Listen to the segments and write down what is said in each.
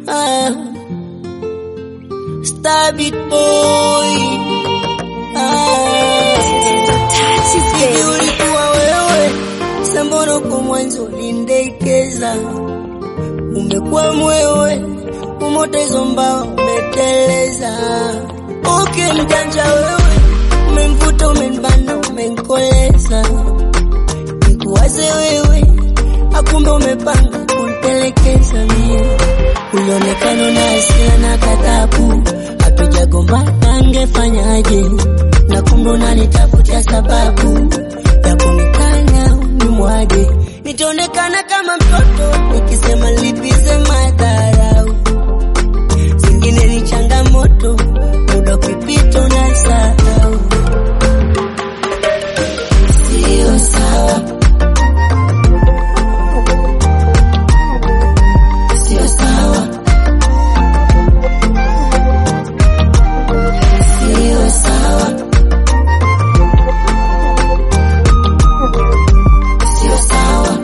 ah. Star beat boy ah. Hivi ulikuwa wewe sambono kwa mwanzo ulindekeza, umekuwa mwewe umoto hizo mbao umeteleza. Okay, mjanja wewe, umemvuta umenibana, umenkoleza, nikuwaze wewe, akumbe umepanga kunitelekeza mie. Ulionekana na hasira na kadhabu, hatujagombana angefanyaje? Na kumbe unanitafutia sababu ya kunikanya unimwage, nitaonekana kama mtoto nikisema lipize madharau zingine ni changamoto, muda ukipita unasahau. Sio sawa, sio sawa, sio sawa, sio sawa.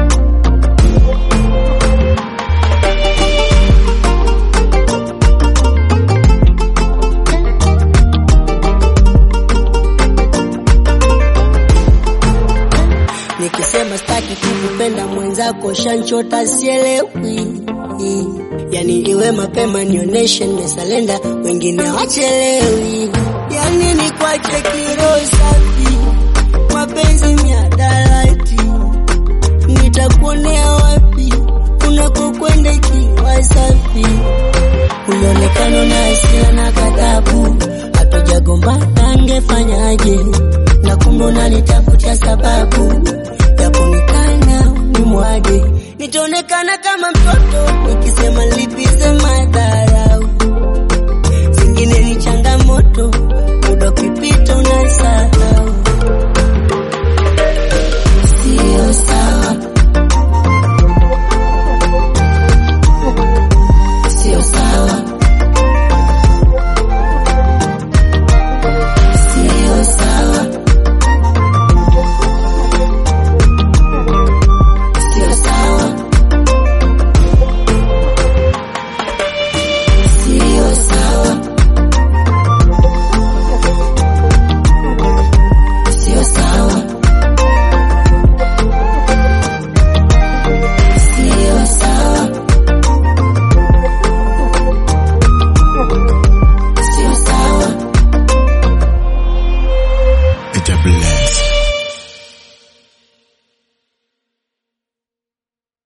Nikisema staki kukupenda mwenzako shanchota sielewi, yani iwe mapema nioneshe nimesalenda, wengine wachelewi, yani ni kwache kiro safi, mapenzi miadarati, nitakuonea wapi unakokwenda ikiwa safi, ulionekana na hasira na ghadhabu, hatujagombana angefanyaje? na kumbe unanitafutia sababu ya kunikana nimwage, nitaonekana kama mtoto nikisema lipize madha